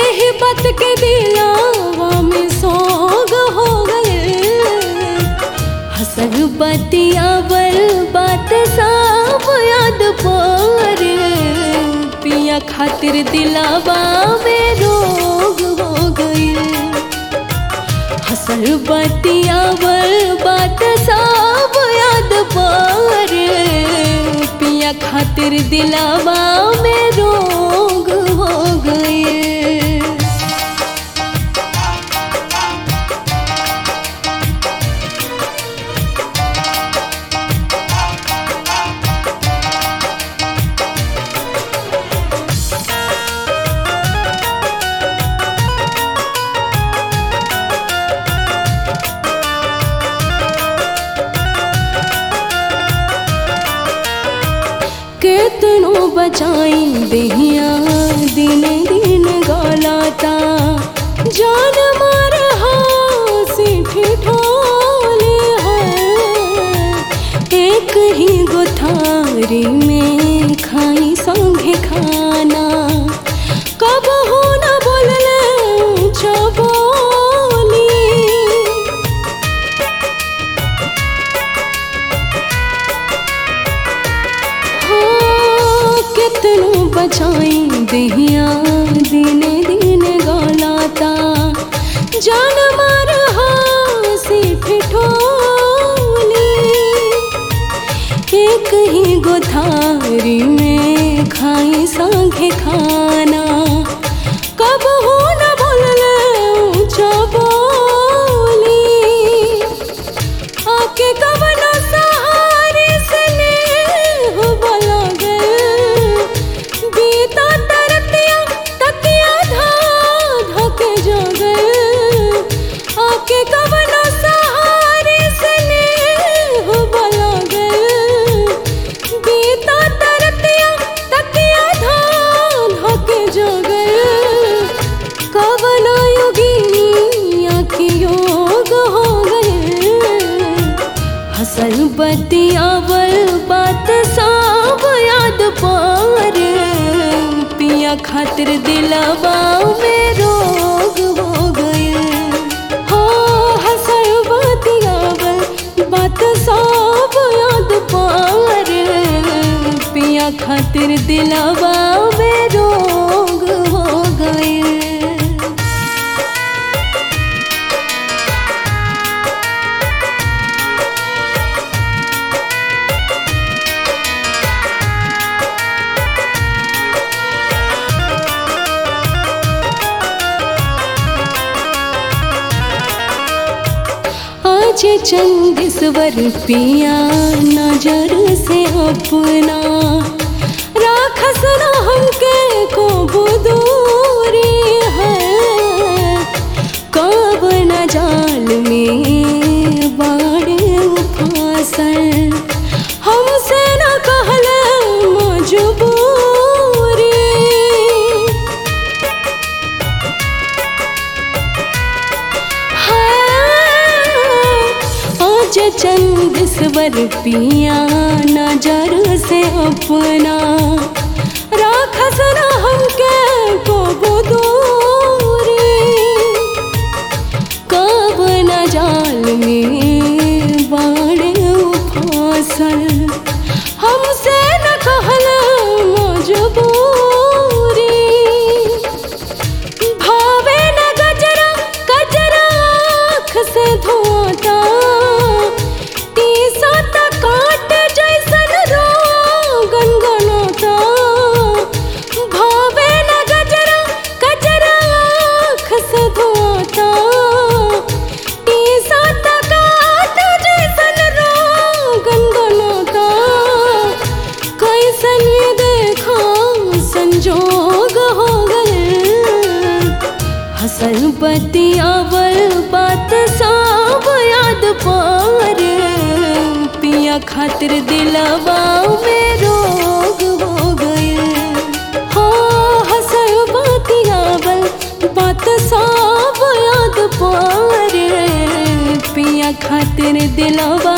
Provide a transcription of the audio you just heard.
एही बात के दिलावा में सोग हो गए हसर बतियावल बात सब याद पर पिया खातिर दिलावा में रोग हो गए हसर बतियावल बात सब याद पर पिया खातिर दिलावा में रोग हो गए केतनो बचाई दहिया दिन दिन गलाता जान मार हासी ठिठोले है एक ही गोथारी में खाई संगे खाना कब हो न बोलले चबोली हाँ, कितनो बचाई दहिया दिन दिन गलाता जान मार हासी ठिठोली एक ही गोथारी में खाई संगे खाना कब हो न बोलले ऊंचा बोली आके कवनो सहारे से नेह बला गए बीता तरतिया तकिया धा धके जो गए आके कवनो सहारे से नेह बला गए बीता तरतिया तकिया धा धके जो गए कवनो योगिनी के योग हो गए हसल बतियावल बात सब याद पर पिया खातिर दिलवा में रोग हो गए हो हसल बतियावल बात सब याद पर पिया खातिर दिलवा में रोग हो गए आज चंदेश्वर पिया नजर से अपना राखस न हमके को बुदूरी है कब न जाल में बाड़े फासल हमसे न कहल मजबूरी आज चंद स्वर पिया नजर से अपना राखस न हमके को दूरी कब न जाल में बाड़े फासल हमसे न कहल मजबूरी भावे न गजरा गजरा आँख से धोता टीसा त काट जैसन रोगन गनोता भावे न गजरा गजरा आँख से धोता टीसा त काट जैसन रोगन गनोता कैसन ये देखा संजोग हो गए हसल बतियावल बात सब याद पर पिया खातिर दिलवा में रोग हो गए हो हसल बतियावल बात सब याद पर पिया खातिर दिलवा